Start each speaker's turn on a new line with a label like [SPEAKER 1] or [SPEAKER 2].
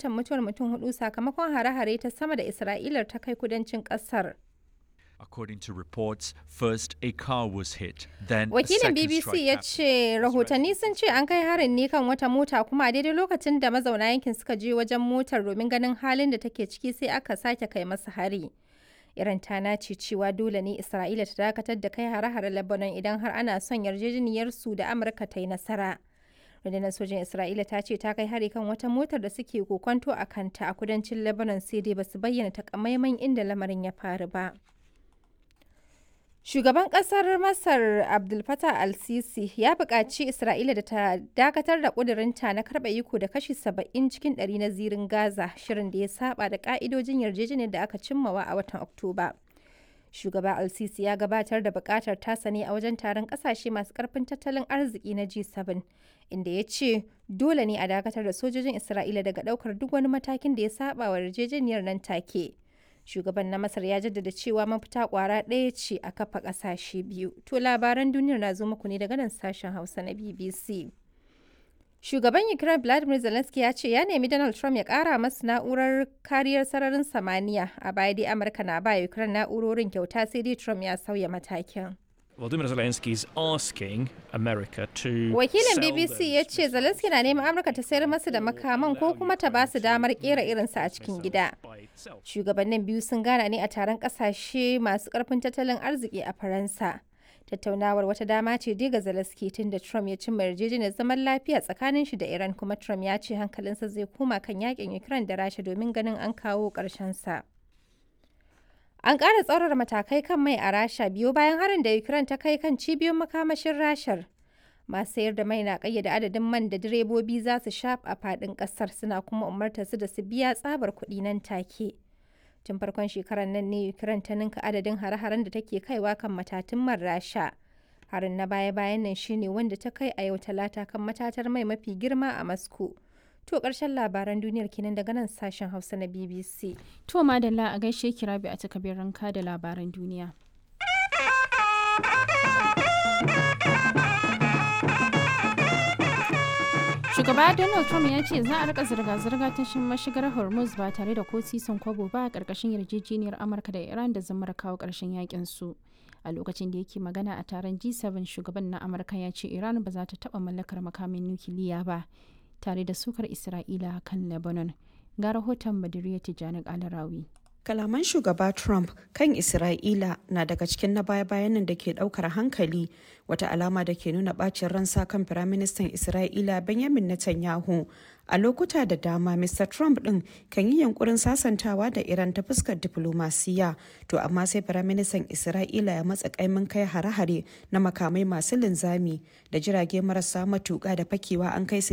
[SPEAKER 1] rahoton mutuwar mutum hudu sakamakon hare-hare ta sama da Isra'ilar ta kai kudancin kasar.
[SPEAKER 2] According to reports, first a car was hit, then a
[SPEAKER 1] Wakilin
[SPEAKER 2] second
[SPEAKER 1] BBC
[SPEAKER 2] strike
[SPEAKER 1] ya
[SPEAKER 2] happened.
[SPEAKER 1] ce rahotanni sun ce an kai harin ne kan wata mota kuma a daidai lokacin da mazauna yankin suka je wajen motar domin ganin halin da take ciki sai aka sake kai masa hari. Iran ta nace cewa dole ne Isra'ila ta dakatar da kai hare-hare Lebanon idan har ana son yarjejeniyar su da Amurka ta yi nasara. Rundunar sojin Isra'ila ta ce ta kai hari kan wata motar da suke kokonto a kanta a kudancin Lebanon sai dai basu bayyana takamaiman inda lamarin ya faru ba. Shugaban ƙasar Masar Abdul Fattah al-Sisi ya buƙaci Isra'ila da ta dakatar da ƙudurinta na karɓa iko da kashi 70 cikin ɗari na zirin Gaza, shirin da ya saba da ƙa'idojin yarjejeniyar da aka cimmawa a watan Oktoba. Shugaba al-Sisi ya gabatar da buƙatar tasa ne a wajen taron ƙasashe masu ƙarfin tattalin arziki na G7, inda ya ce dole ne a dakatar da sojojin Isra'ila daga ɗaukar duk wani matakin da ya saba wa yarjejeniyar nan take. shugaban na masar ya jaddada cewa mafita kwara ɗaya ce a kafa ƙasashe biyu to labaran duniyar na zo muku ne daga nan sashen hausa na bbc shugaban ukraine vladimir zelensky ya ce ya nemi donald trump ya ƙara masu na'urar kariyar sararin samaniya a baya dai amurka na ba ukraine na'urorin kyauta sai dai trump ya sauya matakin
[SPEAKER 3] Volodymyr Zelensky is asking America to
[SPEAKER 1] Wakilin
[SPEAKER 3] sell
[SPEAKER 1] BBC
[SPEAKER 3] those
[SPEAKER 1] ya ce Zelensky na neman Amurka ta sayar masu da makaman ko kuma ta ba su damar kera irinsa a cikin gida.
[SPEAKER 3] by itself.
[SPEAKER 1] Shugabannin biyu sun gana ne a taron kasashe masu karfin tattalin arziki a Faransa. Tattaunawar wata dama ce dai ga Zelensky tun da Trump ya cimma yarjejeniyar zaman lafiya tsakanin shi da Iran kuma Trump ya ce hankalinsa zai koma kan yakin Ukraine da Rasha domin ganin an kawo ƙarshen sa. An ƙara tsaurara matakai kan mai a Rasha biyo bayan harin da Ukraine ta kai kan cibiyoyin makamashin Rashar. Masu sayar da mai na ƙayyade adadin man da direbobi za su sha a faɗin ƙasar suna kuma umartar su da su biya tsabar kuɗi nan take. Tun farkon shekarar nan ne Ukraine ta ninka adadin hare-haren da take kaiwa kan matatun man Rasha. Harin na baya-bayan nan shine wanda ta kai a yau talata kan matatar mai mafi girma a Moscow. To ƙarshen labaran duniyar kenan daga nan sashen Hausa na BBC.
[SPEAKER 4] To madalla a gaishe ki rabi a takabir ranka da labaran duniya. Shugaba Donald Trump ya ce za a rika zirga-zirga ta shin mashigar Hormuz ba tare da ko sisin kwabo ba a ƙarƙashin yarjejeniyar Amurka da Iran da zamar kawo ƙarshen yakin su. A lokacin da yake magana a taron G7 shugaban na Amurka ya ce Iran ba za ta taɓa mallakar makamin nukiliya ba tare da sukar Isra'ila kan Lebanon. Ga rahoton Badiriya Tijjani Alarawi.
[SPEAKER 5] Kalaman shugaba Trump kan Isra'ila na daga cikin na baya-bayan nan da ke daukar hankali wata alama da ke nuna bacin ransa kan Firaministan Isra'ila Benjamin Netanyahu. A lokuta da dama, Mr. Trump ɗin kan yi yankurin sasantawa da Iran ta fuskar diflomasiya, to amma sai Firaministan Isra'ila ya matsa kaimin kai hare-hare na makamai masu linzami da jirage marasa matuƙa da fakewa an kai su